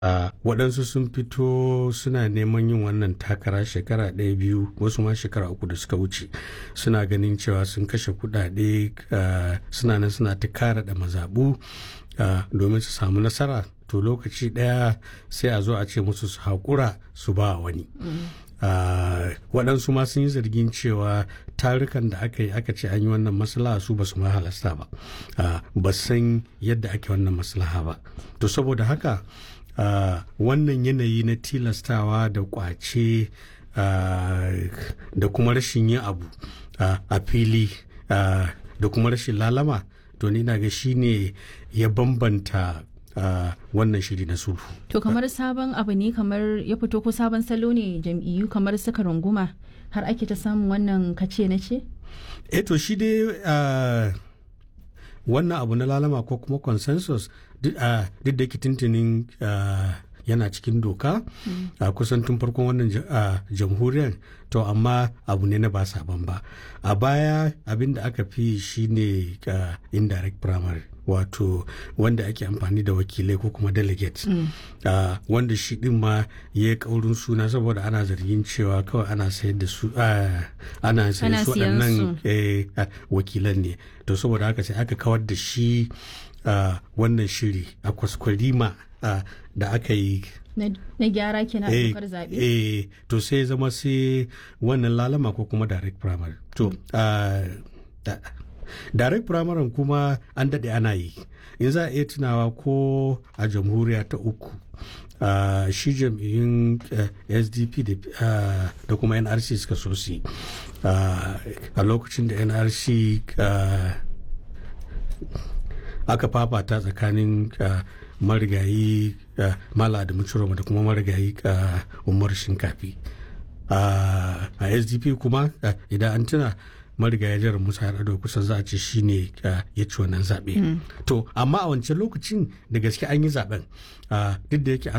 Uh, waɗansu sun fito suna neman yin wannan takara shekara ɗaya biyu wasu ma shekara uku da suka wuce suna ganin cewa sun kashe kuɗaɗe uh, suna nan suna ta kara da mazaɓu uh, domin su samu nasara to lokaci ɗaya sai a zo a ce musu su haƙura su ba wani waɗansu ma sun yi zargin cewa tarukan da aka yi aka ce an yi wannan maslaha su ba su ma halasta ba ba san yadda ake wannan maslaha ba to saboda haka Uh, wannan yanayi na tilastawa da kwace uh, da kuma rashin yin abu uh, a fili da kuma rashin lalama to ni na ga shi ne ya bambanta wannan shiri na sulhu. To kamar sabon abu ne kamar ya fito ko sabon salo ne jam'iyyu kamar suka runguma har ake ta samun wannan kace na ce? Eh to shi dai wannan abu na lalama ko kuma consensus duk da yake tuntunin yana cikin doka a kusan tun farkon wannan jamhuriyar to amma abu ne na ba sabon ba a baya abin da aka fi shine indirect primary wato wanda ake amfani da wakilai ko kuma delegates wanda shi din ma ya yi kaurin suna saboda ana zargin cewa kawai ana sayar da su ana sayar su waɗannan wakilan ne to saboda haka sai aka kawar da shi wannan shiri a kwaskwarima da aka yi na gyara kenan a dokar zaɓe eh to sai zama sai wannan lalama ko kuma direct primary to direct primary kuma an daɗe ana yi in za a iya tunawa ko a jamhuriya ta uku Uh, shi jam'iyyun uh, sdp da uh, kuma nrc suka so su a lokacin da nrc aka fafata tsakanin marigayi mala da mucuroma da kuma marigayi umar shinkafi a sdp kuma idan an tuna marigaya jihar musa yar'adua kusan za a ce shi ne ya ci wannan zaɓe to amma a wancan lokacin da gaske an yi zaɓen duk da yake